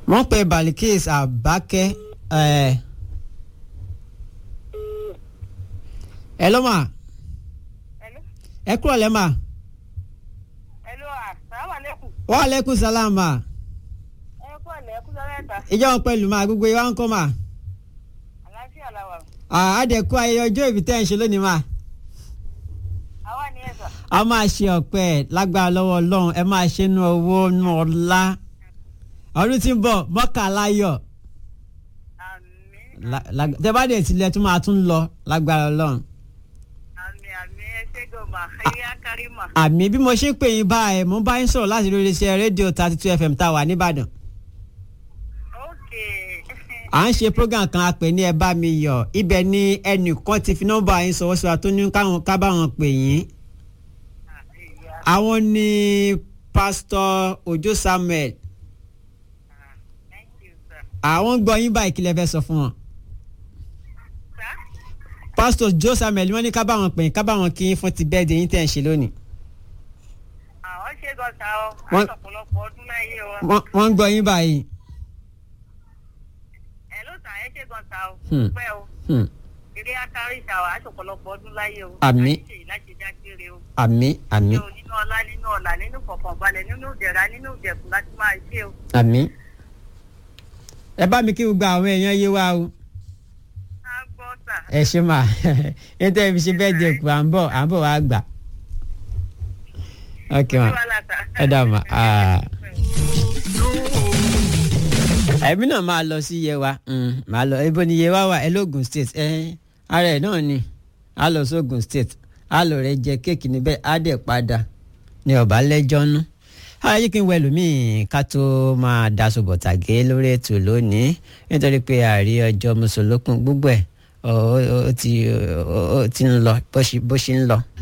wọ́n pe balikis abake ẹ̀ ẹ ló mà Hello. ẹ kúrò lẹ́ mà Hello, assalamu alaikum. wa aleykum salaam mà Ẹ kú ọ̀lẹ́ ẹ kú lọ́rẹ́ ẹ̀ta. ìjọ wọn pẹ̀lú mà gbogbo ìwà ń kọ́ mà Àlàáfíà la wà. àádẹ́kù ayẹyẹ ọjọ́ ìbí tẹ́ ẹ̀ ń ṣe lónìí mà Àwa ni ẹ̀sà. a máa ṣe ọ̀pẹ lágbára lọ́wọ́ ọlọ́run ẹ máa ṣe nu owó nu ọlá ọdún tí ń bọ̀ mọ́kànláyọ̀ Àmín. La- la- tẹ bá dẹ̀ tilẹ̀ tún máa tún lọ lágbára ọlọ́run Àmín àmín ẹ ṣé gòmà. Ẹyẹ akárìmà. àmì bí mo ṣe ń pè yín báyìí mo bá yín sọ̀rọ̀ láti lórí iṣẹ́ rédíò thirty two fm tá a wà nìbàdàn Ókè. à ń ṣe program kan a pè ní ẹ bá mi yọ̀ ibẹ̀ ni ẹnìkan ti fi nọ́mbà yín sọ̀wọ́ sọ̀rọ̀ tó ní káwọn ká bá wọn pè yín àwọn ni pásítọ̀ Òjó Samuel Thank you, sir. àwọn gbọ́ yín báyìí kí lẹ fẹ́ sọ fún wọn. Sir? pásítọ̀ Òjó Samuel wọ́n ní ká bá wọn pè yín ká bá wọn kí yín fún ti bẹ́ẹ̀ de yín tẹ̀ ń ṣe lónìí. Àwọn ṣe gọ́ta o. Wọ́n- Àtọ̀pọ̀lọpọ̀ ọdún láyé o. wọ́n wọ́n ń gbọ́ yín báyìí. Ẹ ló sà ẹ ṣe gọ́ta o. Hmm. Pẹ́ o. Hmm. Eré akárí ìṣàwọ̀ àtọ̀pọ̀lọpọ̀ ọdún láyé o. Àmín. Láti ṣe láti jágbére o. àmì àmì Ṣé o nínú ọlá nínú ọ̀la nínú fọ̀kànbalẹ̀ nínú ìdẹ̀ra nínú ìdẹ̀kùn láti máa ṣe o. àmì. ẹ bá mi kí gbogbo àwọn èèyàn yé wa o. Á gbọ́ sà. ẹ ṣe mà nítorí ibi ṣe bẹ́ẹ̀ di èkó à ń bọ̀ à ń bọ̀ wá gbà. ok ma ẹ dà mà. ah. ẹ̀mí náà máa lọ sí yewa mm, máa lọ ibo ni yewa wà ẹlógun state ẹ ara ẹ̀ náà ni a lọ sógun state a lọ rẹ jẹ kéèkì níbẹ̀ á dẹ̀ padà ní ọba lẹ́jọ́ nú. ayé kí n wẹ lómìn ká tó máa daṣọ bọ̀tàgé lórí ètò lónìí nítorí pé àrí ọjọ́ mùsùlùkùn gbogbo ẹ̀ ó ó- ó ti ó ó ti ń lọ bó ṣe bó ṣe ń lọ